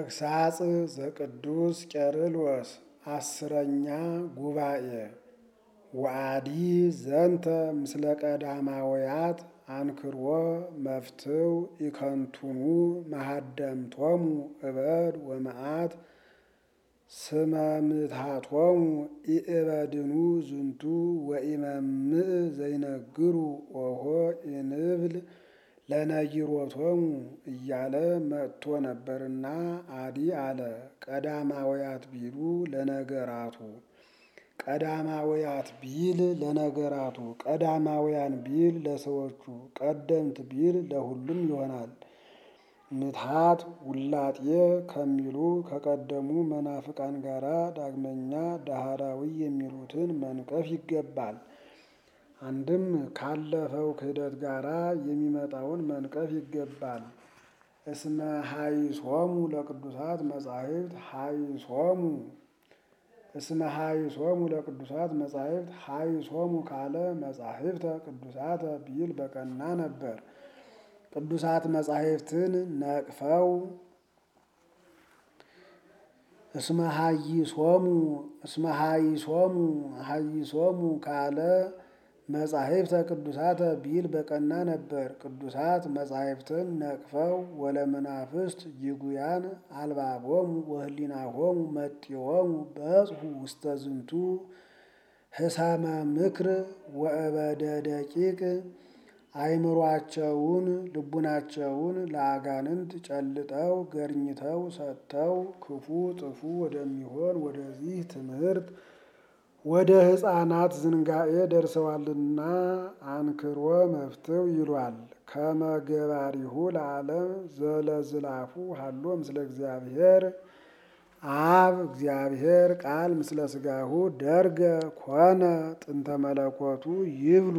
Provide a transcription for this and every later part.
ተግሳጽ ዘቅዱስ ቄርሎስ አስረኛ ጉባኤ ወአዲ ዘንተ ምስለ ቀዳማውያት አንክርዎ መፍትው ኢከንቱኑ መሃደምቶሙ እበድ ወመዓት ስመ ምትሃቶሙ ኢእበድኑ ዝንቱ ወኢመምእ ዘይነግሩ ኦሆ ኢንብል ለነጊሮቶሙ እያለ መጥቶ ነበርና አዲ አለ። ቀዳማውያት ቢሉ ለነገራቱ ቀዳማውያት ቢል ለነገራቱ ቀዳማውያን ቢል ለሰዎቹ ቀደምት ቢል ለሁሉም ይሆናል። ምትሃት ውላጤ ከሚሉ ከቀደሙ መናፍቃን ጋራ ዳግመኛ ዳህራዊ የሚሉትን መንቀፍ ይገባል። አንድም ካለፈው ክህደት ጋራ የሚመጣውን መንቀፍ ይገባል። እስመ ሀይሶሙ ለቅዱሳት መጻሕፍት ሀይሶሙ እስመ ሀይሶሙ ለቅዱሳት መጻሕፍት ሀይሶሙ ካለ መጻሕፍተ ቅዱሳተ ቢል በቀና ነበር። ቅዱሳት መጻሕፍትን ነቅፈው እስመ ሀይሶሙ እስመ ሀይሶሙ ሀይሶሙ ካለ መጻሕፍተ ቅዱሳተ ቢል በቀና ነበር። ቅዱሳት መጻሕፍትን ነቅፈው ወለመናፍስት ይጉያን አልባቦሙ ወህሊናሆሙ መጢሆሙ በጽሑ ውስተ ዝንቱ ህሳመ ምክር ወእበደ ደቂቅ አይምሯቸውን ልቡናቸውን ለአጋንንት ጨልጠው ገርኝተው ሰጥተው ክፉ ጥፉ ወደሚሆን ወደዚህ ትምህርት ወደ ሕፃናት ዝንጋኤ ደርሰዋልና አንክሮ መፍትው ይሏል። ከመገባሪሁ ለዓለም ዘለዝላፉ ሀሎ ምስለ እግዚአብሔር አብ እግዚአብሔር ቃል ምስለ ስጋሁ ደርገ ኮነ ጥንተ መለኮቱ ይብሉ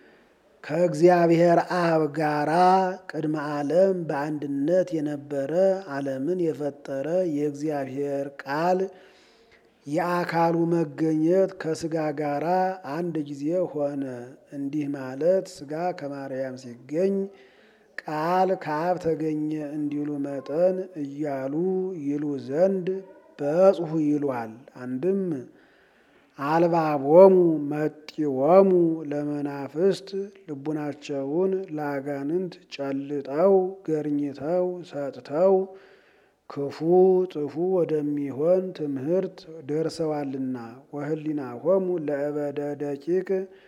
ከእግዚአብሔር አብ ጋራ ቅድመ ዓለም በአንድነት የነበረ ዓለምን የፈጠረ የእግዚአብሔር ቃል የአካሉ መገኘት ከስጋ ጋራ አንድ ጊዜ ሆነ። እንዲህ ማለት ስጋ ከማርያም ሲገኝ ቃል ከአብ ተገኘ እንዲሉ መጠን እያሉ ይሉ ዘንድ በጽሑ ይሏል። አንድም አልባቦሙ መጢዎሙ ለመናፍስት ልቡናቸውን ለአጋንንት ጨልጠው ገርኝተው ሰጥተው ክፉ ጥፉ ወደሚሆን ትምህርት ደርሰዋልና ወህሊናሆሙ ለእበደ ደቂቅ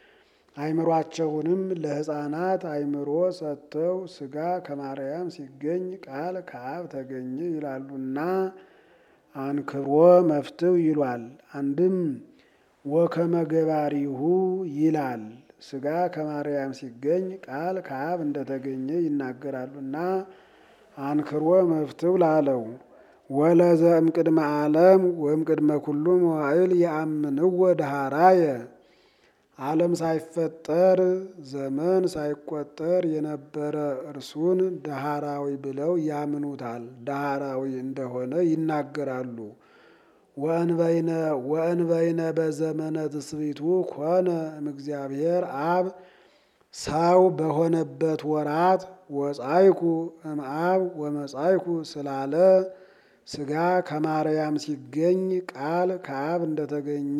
አይምሯቸውንም ለሕፃናት አይምሮ ሰጥተው ስጋ ከማርያም ሲገኝ ቃል ከአብ ተገኘ ይላሉና አንክሮ መፍትው ይሏል። አንድም ወከመገባሪሁ ይላል። ስጋ ከማርያም ሲገኝ ቃል ከአብ እንደተገኘ ይናገራሉና አንክሮ መፍትው ላለው ወለዘ እምቅድመ ዓለም ወእምቅድመ ኩሉ መዋዕል የአምንዎ ዳህራየ ዓለም ሳይፈጠር ዘመን ሳይቆጠር የነበረ እርሱን ዳህራዊ ብለው ያምኑታል። ዳህራዊ እንደሆነ ይናገራሉ። ወእንበይነ ወእንበይነ በዘመነ ትስብእቱ ኮነ እምእግዚአብሔር አብ ሰው በሆነበት ወራት ወጻይኩ እምአብ ወመጻይኩ ስላለ ስጋ ከማርያም ሲገኝ ቃል ከአብ እንደተገኘ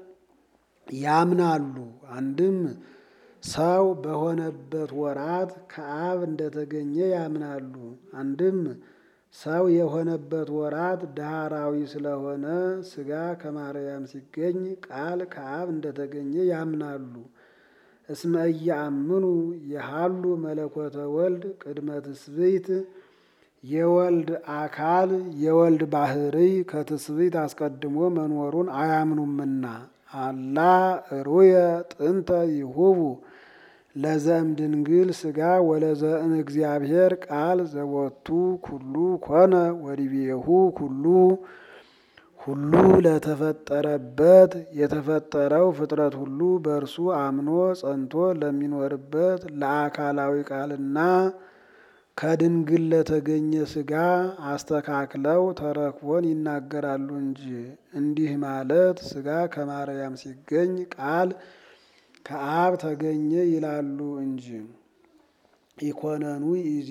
ያምናሉ። አንድም ሰው በሆነበት ወራት ከአብ እንደተገኘ ያምናሉ። አንድም ሰው የሆነበት ወራት ዳህራዊ ስለሆነ ስጋ ከማርያም ሲገኝ ቃል ከአብ እንደተገኘ ያምናሉ። እስመ ኢየአምኑ የሃሉ መለኮተ ወልድ ቅድመ ትስብእት የወልድ አካል የወልድ ባህርይ ከትስብእት አስቀድሞ መኖሩን አያምኑምና አላ ሩየ ጥንተ ይሁቡ ለዘእም ድንግል ስጋ ወለዘእም እግዚአብሔር ቃል ዘወቱ ኩሉ ኮነ ወዲቤሁ ኩሉ ሁሉ ለተፈጠረበት የተፈጠረው ፍጥረት ሁሉ በእርሱ አምኖ ጸንቶ ለሚኖርበት ለአካላዊ ቃልና ከድንግል ለተገኘ ስጋ አስተካክለው ተረክቦን ይናገራሉ እንጂ እንዲህ ማለት ስጋ ከማርያም ሲገኝ ቃል ከአብ ተገኘ ይላሉ እንጂ ኢኮነኑ ይዜ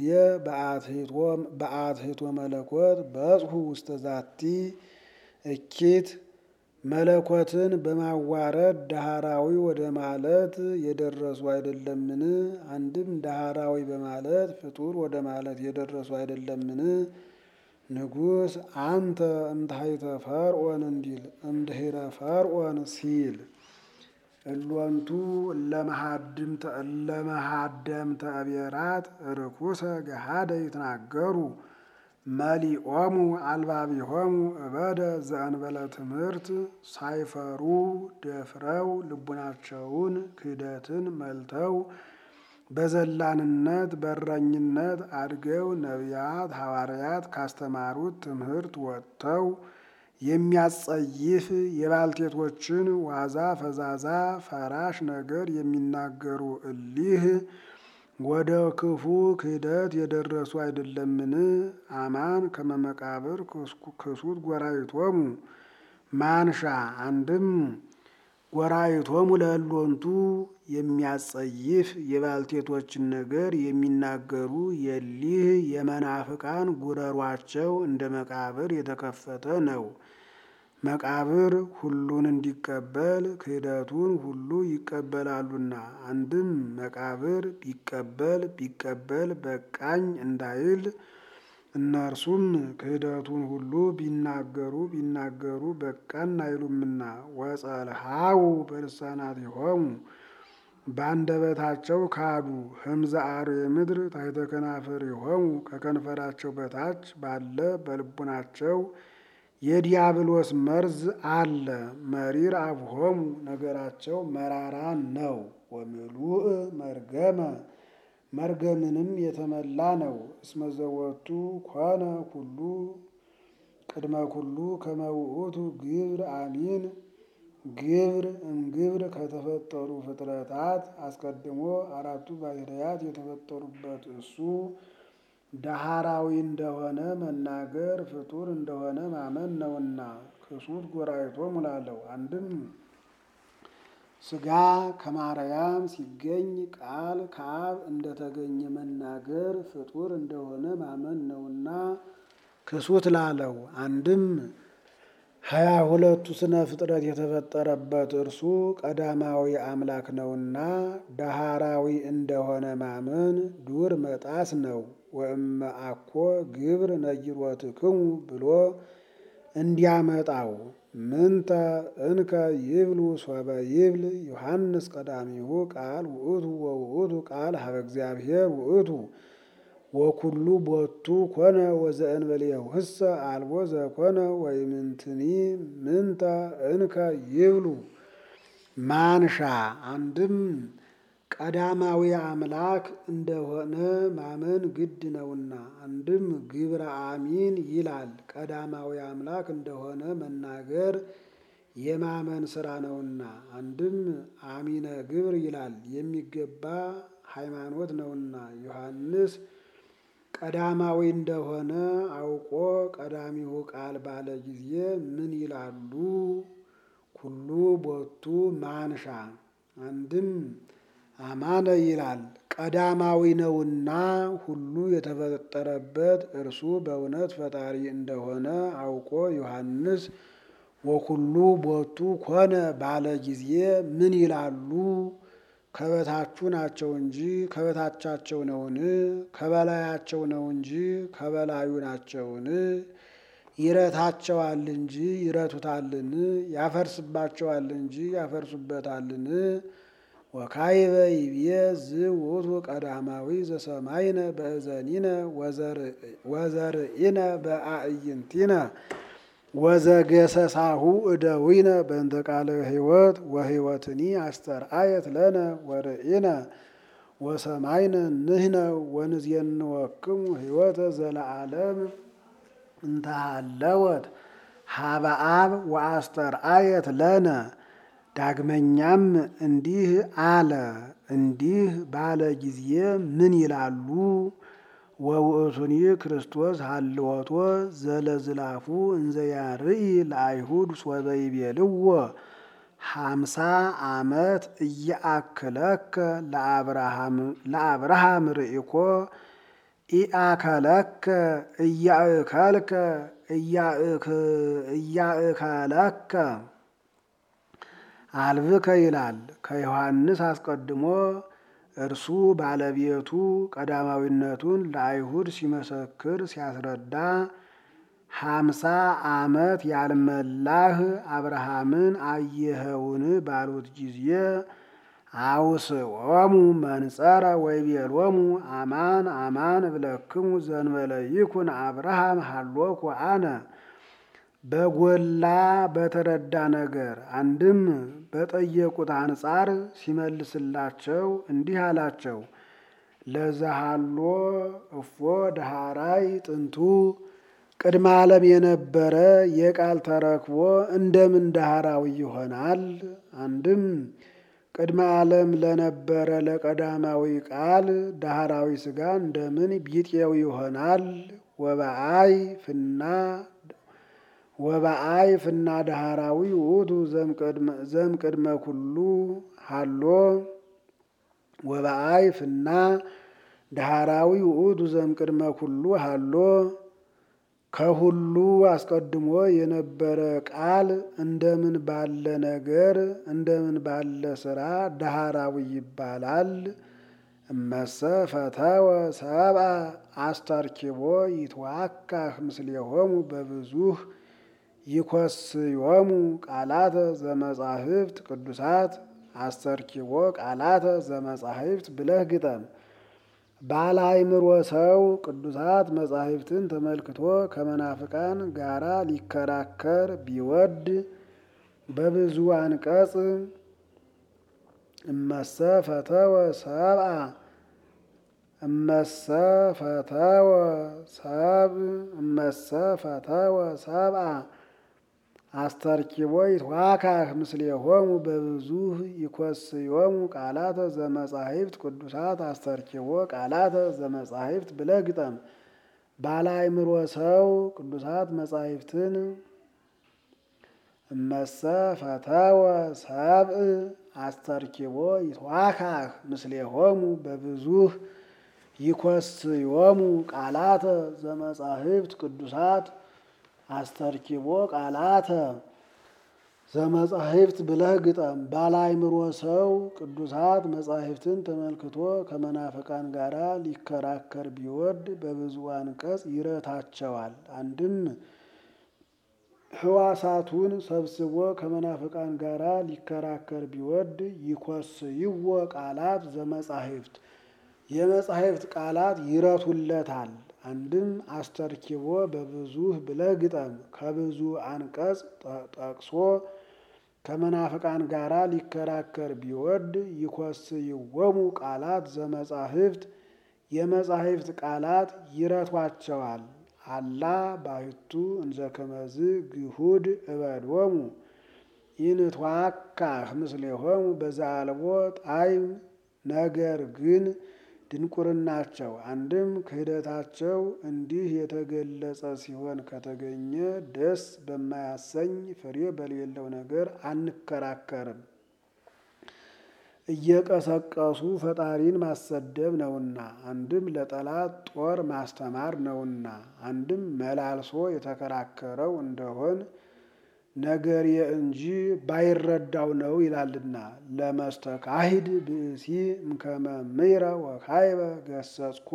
በአትሕቶ መለኮት በጽሑ ውስተ ዛቲ እኪት መለኮትን በማዋረድ ዳህራዊ ወደ ማለት የደረሱ አይደለምን? አንድም ዳህራዊ በማለት ፍጡር ወደ ማለት የደረሱ አይደለምን? ንጉሥ አንተ እምታሕተ ፈርዖን እንዲል እምድኅረ ፈርዖን ሲል እሎንቱ እለመሃደምተ አብሔራት ርኩሰ ገሃደ ይትናገሩ መሊኦሙ አልባቢሆሙ እበደ ዘእንበለ ትምህርት ሳይፈሩ ደፍረው ልቡናቸውን ክህደትን መልተው በዘላንነት በረኝነት አድገው ነቢያት ሐዋርያት ካስተማሩት ትምህርት ወጥተው የሚያጸይፍ የባልቴቶችን ዋዛ ፈዛዛ ፈራሽ ነገር የሚናገሩ እሊህ ወደ ክፉ ክህደት የደረሱ አይደለምን? አማን ከመመቃብር ክሱት ጎራይቶሙ ማንሻ አንድም ጎራይቶሙ ለእሎንቱ የሚያጸይፍ የባልቴቶችን ነገር የሚናገሩ የሊህ የመናፍቃን ጉረሯቸው እንደ መቃብር የተከፈተ ነው። መቃብር ሁሉን እንዲቀበል ክህደቱን ሁሉ ይቀበላሉና አንድም መቃብር ቢቀበል ቢቀበል በቃኝ እንዳይል እነርሱም ክህደቱን ሁሉ ቢናገሩ ቢናገሩ በቃን አይሉምና ወጸልሃው በልሳናቲሆሙ በአንደበታቸው ካዱ። ህምዘ አርዌ ምድር ታሕተ ከናፍሪሆሙ ከከንፈራቸው በታች ባለ በልቡናቸው የዲያብሎስ መርዝ አለ። መሪር አብሆሙ ነገራቸው መራራ ነው። ወምሉእ መርገመ መርገምንም የተመላ ነው። እስመ ዘወቱ ኮነ ኩሉ ቅድመ ኩሉ ከመ ውእቱ ግብር አሚን ግብር እምግብር ከተፈጠሩ ፍጥረታት አስቀድሞ አራቱ ባሕርያት የተፈጠሩበት እሱ ዳህራዊ እንደሆነ መናገር ፍጡር እንደሆነ ማመን ነውና ክሱት ጎራይቶሙ ላለው አንድም ሥጋ ከማርያም ሲገኝ ቃል ከአብ እንደተገኘ መናገር ፍጡር እንደሆነ ማመን ነውና ክሱት ላለው አንድም ሀያ ሁለቱ ስነ ፍጥረት የተፈጠረበት እርሱ ቀዳማዊ አምላክ ነውና ዳህራዊ እንደሆነ ማመን ዱር መጣስ ነው። ወእመ አኮ ግብር ነጊሮትክሙ ብሎ እንዲያመጣው ምንተ እንከ ይብሉ ሶበ ይብል ዮሐንስ ቀዳሚሁ ቃል ውእቱ ወውእቱ ቃል ሀበ እግዚአብሔር ውእቱ ወኩሉ ቦቱ ኮነ ወዘእንበሌሁሰ አልቦ ዘኮነ ወይምንትኒ ምንተ እንከ ይብሉ ማንሻ አንድም ቀዳማዊ አምላክ እንደሆነ ማመን ግድ ነውና፣ አንድም ግብረ አሚን ይላል። ቀዳማዊ አምላክ እንደሆነ መናገር የማመን ስራ ነውና፣ አንድም አሚነ ግብር ይላል የሚገባ ሃይማኖት ነውና ዮሐንስ ቀዳማዊ እንደሆነ አውቆ ቀዳሚው ቃል ባለ ጊዜ ምን ይላሉ? ኩሉ ቦቱ ማንሻ አንድም አማነ ይላል ቀዳማዊ ነውና ሁሉ የተፈጠረበት እርሱ በእውነት ፈጣሪ እንደሆነ አውቆ ዮሐንስ ወኩሉ ቦቱ ኮነ ባለ ጊዜ ምን ይላሉ? ከበታቹ ናቸው እንጂ ከበታቻቸው ነውን? ከበላያቸው ነው እንጂ ከበላዩ ናቸውን? ይረታቸዋል እንጂ ይረቱታልን? ያፈርስባቸዋል እንጂ ያፈርሱበታልን? ወካይበ ይብየ ዝውቱ ቀዳማዊ ዘሰማይነ በእዘኒነ ወዘርእነ በአዕይንቲነ ወዘገሰሳሁ እደዊነ በእንተ ቃለ ሕይወት ወሕይወትኒ አስተርአየት ለነ ወርእነ ወሰማይነ ንሕነ ወንዜንወክሙ ሕይወተ ዘለዓለም እንተሃለወት ሀበ አብ ወአስተርአየት ለነ። ዳግመኛም እንዲህ አለ። እንዲህ ባለ ጊዜ ምን ይላሉ? ወውእቱኒ ክርስቶስ ሀልወቶ ዘለዝላፉ እንዘ ያርኢ ለአይሁድ ሶበ ይቤልዎ ሀምሳ ዓመት እያአክለከ ለአብርሃም ርኢኮ ኢአከለከ እያእከልከ እያእከለከ አልብከ ይላል። ከዮሐንስ አስቀድሞ እርሱ ባለቤቱ ቀዳማዊነቱን ለአይሁድ ሲመሰክር ሲያስረዳ ሀምሳ ዓመት ያልመላህ አብርሃምን አየኸውን ባሉት ጊዜ አውስዖሙ መንጸረ ወይቤሎሙ አማን አማን እብለክሙ ዘንበለ ይኩን አብርሃም ሀሎኩ አነ በጎላ በተረዳ ነገር አንድም በጠየቁት አንጻር ሲመልስላቸው እንዲህ አላቸው። ለዛሃሎ እፎ ዳሃራይ ጥንቱ ቅድመ ዓለም የነበረ የቃል ተረክቦ እንደምን ዳህራዊ ይሆናል? አንድም ቅድመ ዓለም ለነበረ ለቀዳማዊ ቃል ዳህራዊ ሥጋ እንደምን ቢጤው ይሆናል? ወበአይ ፍና ወበአይ ፍና ዳህራዊ ውእቱ ዘምቅድመ ኩሉ ሃሎ ወበአይ ፍና ዳህራዊ ውእቱ ዘምቅድመ ኩሉ ሃሎ ከሁሉ አስቀድሞ የነበረ ቃል እንደምን ባለ ነገር እንደምን ባለ ሥራ ዳህራዊ ይባላል? እመሰ ፈተወ ሰብአ አስተርኪቦ ይትዋካህ ምስሌሆሙ በብዙህ ይኮስዮሙ ቃላተ ዘመጻሕፍት ቅዱሳት አስተርኪቦ ቃላተ ዘመጻሕፍት ብለህ ግጠም። ባለ አእምሮ ሰው ቅዱሳት መጻሕፍትን ተመልክቶ ከመናፍቃን ጋራ ሊከራከር ቢወድ በብዙ አንቀጽ እመሰ ፈተወ ሰብአ እመሰ ፈተወ ሰብ እመሰ ፈተወ ሰብአ አስተርኪቦ ይትዋካህ ምስሌሆሙ በብዙህ ይኮስዮሙ ቃላተ ዘመጻሕፍት ቅዱሳት አስተርኪቦ ቃላተ ዘመጻሕፍት ብለህ ግጠም። ባለ አእምሮ ሰው ቅዱሳት መጻሕፍትን እመሰ ፈተወ ሰብእ አስተርኪቦ ይትዋካህ ምስሌሆሙ በብዙህ ይኮስዮሙ ቃላተ ዘመጻሕፍት ቅዱሳት አስተርኪቦ ቃላተ ዘመጻሕፍት ብለህ ግጠም። ባለ አእምሮ ሰው ቅዱሳት መጻሕፍትን ተመልክቶ ከመናፍቃን ጋር ሊከራከር ቢወድ በብዙ አንቀጽ ይረታቸዋል። አንድም ሕዋሳቱን ሰብስቦ ከመናፍቃን ጋር ሊከራከር ቢወድ ይኮስይዎ ቃላት ዘመጻሕፍት የመጻሕፍት ቃላት ይረቱለታል። አንድም አስተርኪቦ በብዙህ ብለህ ግጠም። ከብዙ አንቀጽ ጠቅሶ ከመናፍቃን ጋር ሊከራከር ቢወድ ይኮስይዎሙ ቃላት ዘመጻሕፍት የመጻሕፍት ቃላት ይረቷቸዋል። አላ ባሕቱ እንዘ ከመዝ ግሁድ እበዶሙ ኢንትዋካህ ምስሌሆሙ በዘአልቦ ጣዕም ነገር ግን ድንቁርናቸው አንድም ክህደታቸው እንዲህ የተገለጸ ሲሆን ከተገኘ ደስ በማያሰኝ ፍሬ በሌለው ነገር አንከራከርም። እየቀሰቀሱ ፈጣሪን ማሰደብ ነውና፣ አንድም ለጠላት ጦር ማስተማር ነውና፣ አንድም መላልሶ የተከራከረው እንደሆን ነገርየ እንጂ ባይረዳው ነው ይላልና። ለመስተካሂድ ብእሲ እምከመ ምይረ ወካይበ ገሰጽኮ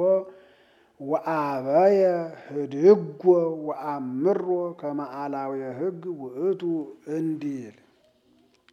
ወአበየ ህድጎ ወአምሮ ከመ አላውየ ሕግ ውእቱ እንዲል